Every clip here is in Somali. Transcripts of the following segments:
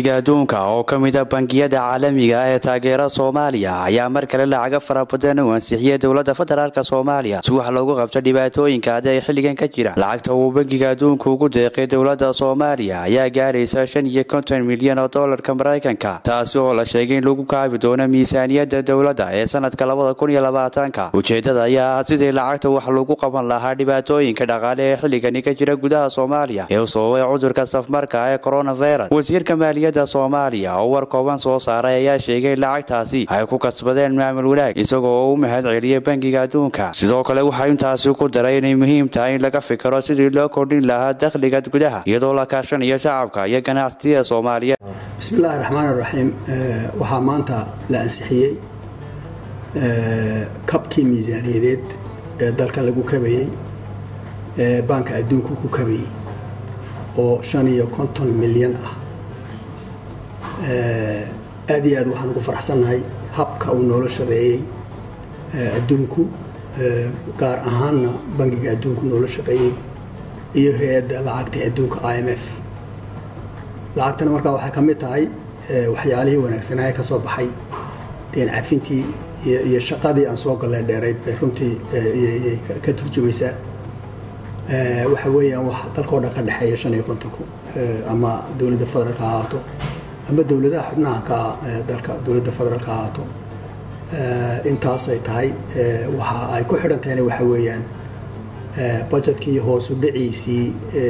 adduunka oo ka mid a bangiyada caalamiga ah ee taageera soomaaliya ayaa mar kale lacaga fara badan u ansixiyey dowladda federaalk soomaaliya si wax loogu qabto dhibaatooyinka adi ay xilligan ka jira lacagta uu bangiga adduunka ugu deeqay dowladda soomaaliya ayaa gaaraysa shan iyo konton milyan oo dolarka maraykanka taasi oo la sheegay in lagu kaabi doono miisaaniyadda dowladda ee sanadka labada kun iyo labaatanka ujeedada ayaa ah sidii lacagta wax lagu qaban lahaa dhibaatooyinka dhaqaale ee xilligani ka jira gudaha soomaaliya ee u sababay cudurka safmarka ee coronavirus wasiirka maaliyadda soomaaliya oo war kooban soo saaray ayaa sheegay in lacagtaasi ay ku kasbadeen maamul wanaag isagoo oo u mahad celiyay bangiga adduunka sidoo kale waxaa intaasi ku daray inay muhiim tahay in laga fikiro sidii loo kordhin lahaa dakhliga gudaha iyadoo la kaashanayo shacabka iyo ganacsiyada soomaaliyeed bismillahi raxmaan raxiim waxaa maanta la ansixiyey kabkii miisaaniyadeed ee dalka lagu kabayey ee baanka adduunku ku kabayey oo shan iyo konton milyan ah aad iyo aad waxaan ugu faraxsannahay habka uu noola shaqeeyey adduunku gaar ahaanna bangiga adduunku noola shaqeeyey iyo hay-adda lacagta adduunka i m f lacagtana markaa waxay ka mid tahay waxyaalihii wanaagsanaaye ka soo baxay deen cafintii iyo shaqadii aan soo galleen dheerayd bay runtii ka turjumaysaa waxa weeyaan wax dalkao dhan ka dhexeeya shan iyo kontonku ama dowladda federaalka ha ahaato ama dowladaha xubnaha ka dalka dowladda federaalka ha ahaato intaasay tahay waxa ay ku xidhan tahayna waxa weeyaan budgetkii hoosu dhiciisii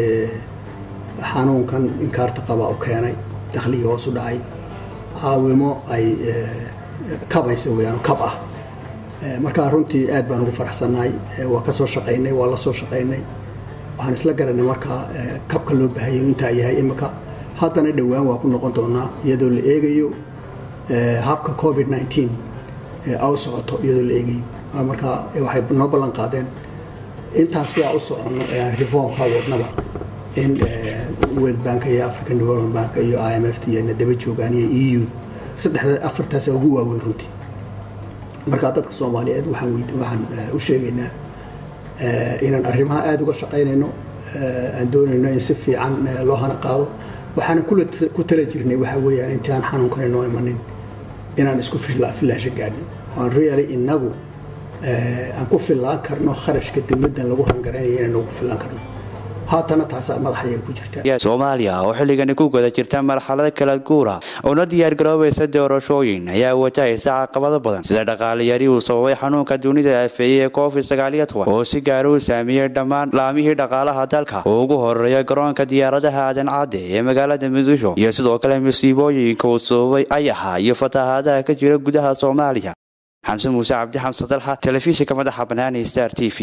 xanuunkan inkaarta qaba u keenay dakhligii hoosu dhacay caawimo ay kabaysa weyaan kab ah markaa runtii aad baan ugu faraxsannahay waa ka soo shaqaynay waa la soo shaqaynay waxaan isla garanay markaa kabka loo baahaya inu intaa yahay imika haddana dhowaan waa ku noqon doonaa iyadoo la eegayo habka covid nteen aw socoto iyadoo la eegayo markaa waxay noo ballan qaadeen intaas sidaa u soconno ee aan reformka wadnaba in world bank iyo african development bank iyo i m f t iyona daba joogaan iyo e u saddexda afartaasa ugu waaweyn runtii markaa dadka soomaaliyeed waxaan u sheegaynaa inaan arrimaha aada uga shaqaynayno aan doonayno in si fiican loo hana qaado waxaana ku tala jirnay waxa weeyaan intii aan xanuunkani noo imanin inaan isku filaasho gaadhno oan really inagu aan ku fillaan karno kharashka dowladdan lagu rangaraynayo inaan nagu fillaan karno haatana taasaa madaxayaga ku jirta soomaaliya oo xilligani ku guda jirta marxalada kala guura oona diyaargaroobaysa doorashooyin ayaa watahaysa caqabado badan sida dhaqaaliyari uu sababay xanuunka dunida afeeyey ee covid sagaaliyo toban oo si gaara u saameeyey dhammaan laamihii dhaqaalaha dalka oo ugu horeeya garoonka diyaaradaha aadan cadde ee magaalada muqdisho iyo sidoo kale musiibooyinka uu sababay ayaxa iyo fatahaadaha ka jira gudaha soomaaliya xamse muuse cabdi xamse dalxa telefishinka madaxa banaani star t v